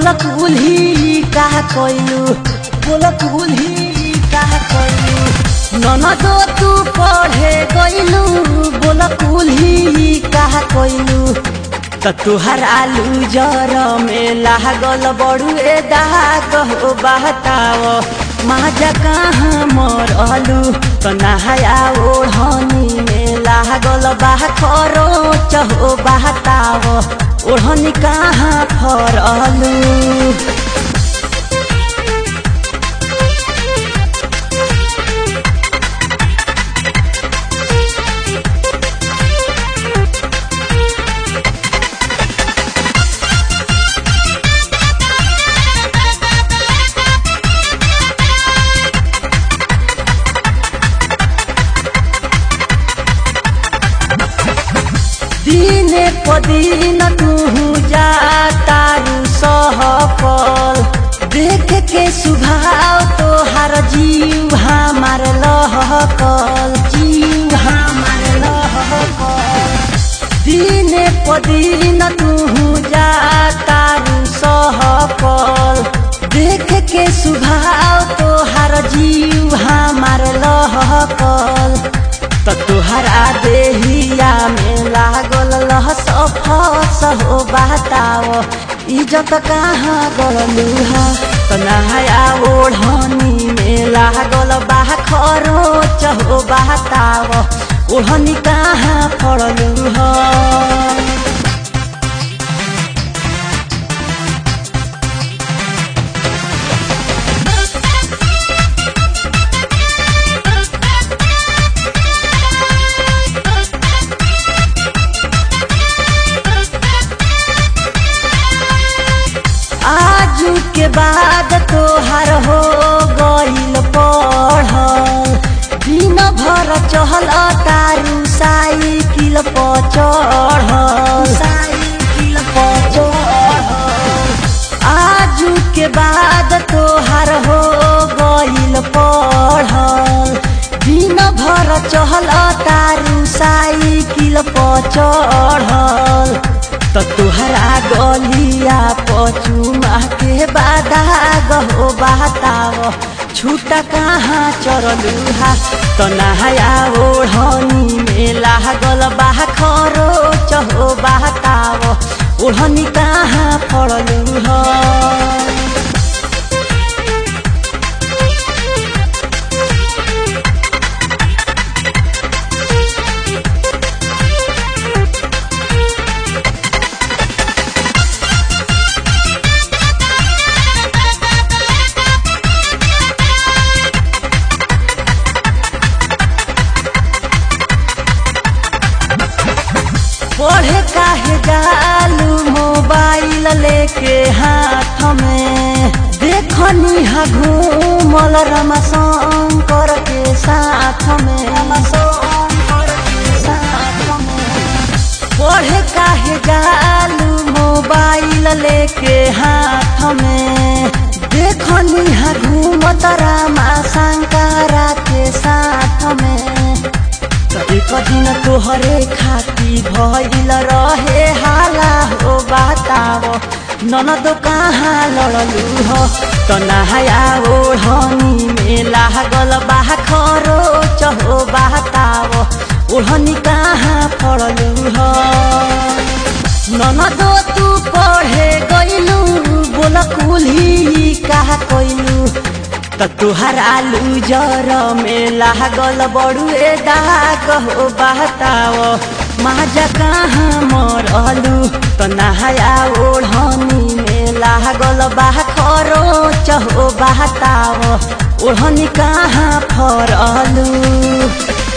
बोला कुल्ही कहा कोइलू बोला कुल्ही कहा कोइलू ननदो तू पढ़े गइलू बोला कुल्ही कहा कोइलू त तुहर आलू जर में लागल बड़ू ए दाग हो बहताओ माजा कहाँ मरलू त नहाया ओढ़नी में लागल बाह खरो चहो बहताओ ओढ़नी कहाँ फरलू दिने पदिन तू जा तारू सहपल देख के सुभाव तोहार जीव हमार लहकल जीव हमार लहकल दिने पदिन तू जा तारू सहपल देख के सुभाव तोहार जीव हमार लहकल त तुहरा देहिया में लागल लहस फस हो बताओ इज्जत कहाँ गलूहा त नहाया ओढ़नी में लागल बाह खरो चहो बताओ ओढ़नी कहाँ पड़लू ह आजू के बाद तोहार हो गइल पढ़ल दिन भर चहल तारू साइकिल पर चढ़ल साइकिल पर चढ़ल आजू के बाद तोहार हो गइल पढ़ल दिन भर चहल तारू साइकिल पर चढ़ल त तुहरा गलिया पचुमा के बाधा गहो बताव छुटा कहाँ चरलू हा त नहाया ओढ़नी में लागल बाह खरो चहो बताव ओढ़नी कहाँ पड़लू ह पढ़े काहे जालू मोबाइल लेके हाथ में देखनी हा घूमल रमा शंकर के साथ में रमाशंकर के साथ में पढ़े काहे जालू मोबाइल लेके हाथ में देखनी हा घूमत रामा शंकरा के साथ में त एक दिन तोहरे खाती भइल रहे हाला हो बताव ननद कहाँ लड़लू हो त नहाया ओढ़नी में लागल बाह खरो चहो बताव ओढ़नी कहाँ पड़लू हो ननद तू पढ़े गइलू बोल कुल्ही कहा कइलू त तुहर आलू जर में लागल बड़ुए दाग हो बहताओ माजा कहाँ मरलू त नहाया ओढ़नी में लागल बाह खरो चहो बहताओ ओढ़नी कहाँ फरलू